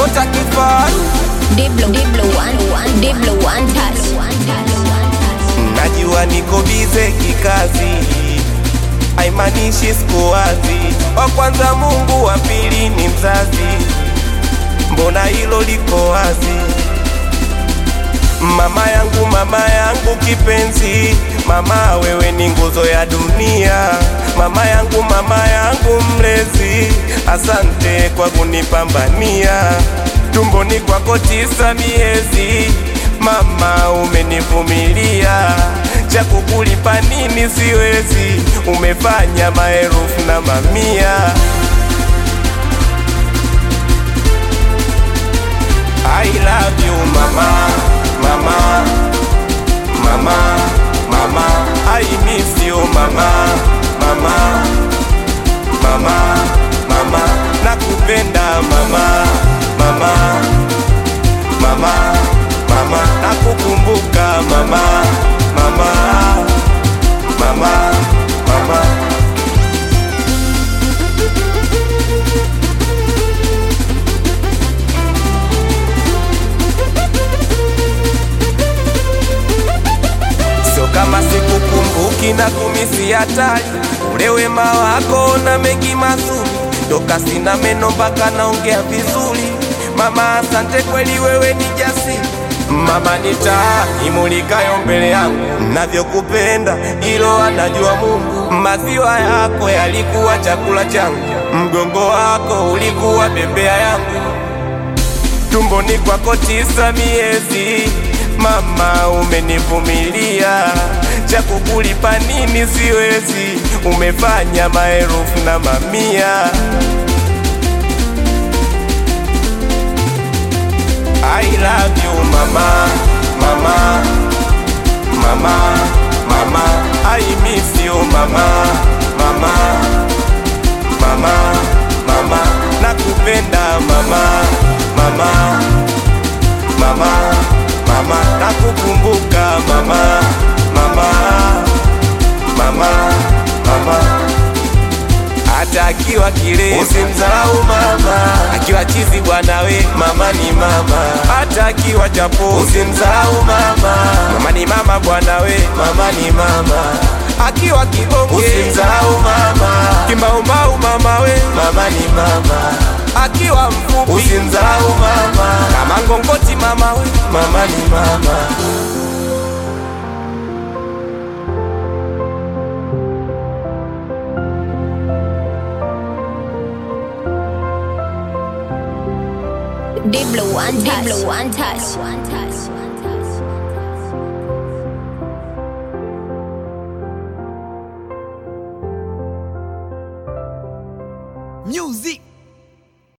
kota kifaru Diblo, Diblo, one, one, Diblo, one touch. najua niko bize kikazi haimaanishi siku wazi wa kwanza mungu wa pili ni mzazi mbona hilo liko wazi mama yangu mama yangu kipenzi mama wewe ni nguzo ya dunia mama yangu mama yangu mlezi asante kwa kunipambania tumboni kwako tisa miezi mama umenivumilia cha kukulipa nini siwezi umefanya maelfu na mamia I love you mama, mama, mama, mama. I miss you mama, mama, mama, mama. Nakupenda mama, mama, mama, mama. Nakukumbuka mama, mama, mama, mama. Sio kama sikukumbuki na kumisi hatari ule wema wako na mengi mazuri, toka sina meno mpaka naongea vizuri. Mama, asante kweli, wewe ni jasiri. Mama ni taa imulikayo mbele yangu, navyokupenda hilo anajua Mungu. Maziwa yako yalikuwa chakula changu, mgongo wako ulikuwa bembea yangu tumboni kwako tisa miezi, mama umenivumilia, cha kukulipa nini siwezi, umefanya maelfu na mamia. I love you mama, mama, mama, mama. I miss you mama, mama, mama, mama. Nakupenda mama, mama, mama, mama. Nakukumbuka mama, mama, mama, mama hata akiwa kile usimdharau mama, akiwa chizi bwana we mama ni mama, hata akiwa chapo usimdharau mama, mama ni mama bwana we mama ni mama, akiwa kibonge usimdharau mama, kimaumau mama we mama ni mama, akiwa mfupi usimdharau mama, kama ngongoti mama we mama ni mama. Diblo, one touch. Diblo, one touch. One touch. Music